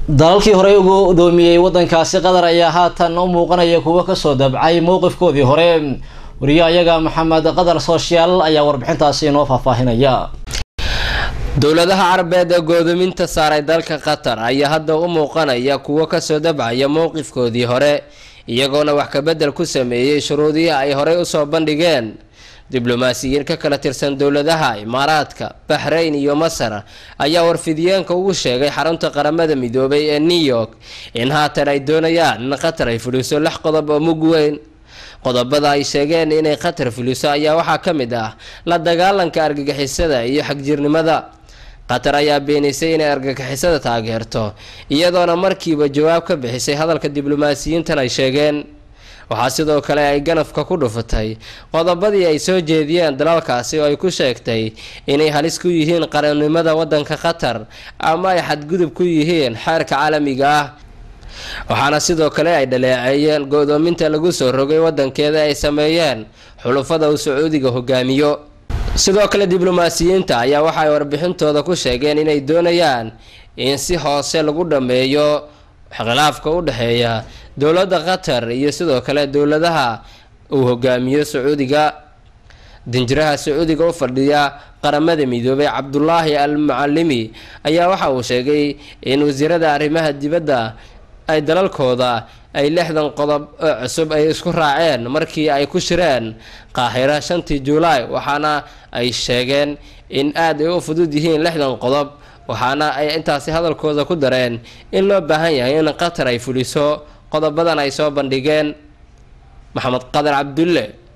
dalalkii horey ugu doomiyey wadankaasi qatar ayaa haatan u muuqanaya kuwo kasoo dabcay mowqifkoodii hore wariyaha iyaga maxamed qadar sooshaal ayaa warbixintaasi inoo faahfaahinaya dowladaha carabeed ee goodoominta saaray dalka qatar ayaa hadda u muuqanaya kuwo kasoo dabcaya mowqifkoodii hore iyagoona wax kabedel ku sameeyey shuruudihii ay horey usoo bandhigeen diblomaasiyiin ka kala tirsan dowladaha imaaraadka baxrayn iyo masar ayaa warfidiyeenka ugu sheegay xarunta qaramada midoobay ee new york in haatan ay doonayaan in qatar ay fuliso lix qodob oo mug weyn qodobada ay sheegeen inay qatar fuliso ayaa waxaa ka mid ah la dagaalanka argagixisada iyo xagjirnimada qatar ayaa beenisay inay argagixisada taageerto iyadoona markiiba jawaab ka bixisay hadalka diblomaasiyiintan ay sheegeen waxaa sidoo kale ay ganafka ku dhufatay qodobadii ay soo jeediyeen dalalkaasi oo ay ku sheegtay inay halis ku yihiin qarannimada wadanka qatar ama ay xadgudub ku yihiin xeerka caalamiga ah waxaana sidoo kale ay dhaleeceeyeen go-doominta lagu soo rogay wadankeeda ay sameeyeen xulufada uu sacuudiga hogaamiyo sidoo kale diblomaasiyiinta ayaa waxaay warbixintooda ku sheegeen inay doonayaan in si hoose lagu dhammeeyo khilaafka u dhexeeya dowladda qatar iyo sidoo kale dowladaha uu hogaamiyo sacuudiga dinjiraha sacuudiga u fadhiya qaramada midoobay cabdulaahi al mucalimi ayaa waxa uu sheegay in wasiirada arrimaha dibadda ay dalalkooda ay lixdan qodob oo cusub ay isku raaceen markii ay ku shireen qaahira shantii juulaay waxaana ay sheegeen in aad ay u fudud yihiin lixdan qodob waxaana ay intaasi hadalkooda ku dareen in loo baahan yahay in qatar ay fuliso qodobadan ay soo bandhigeen maxamed qadar cabdulle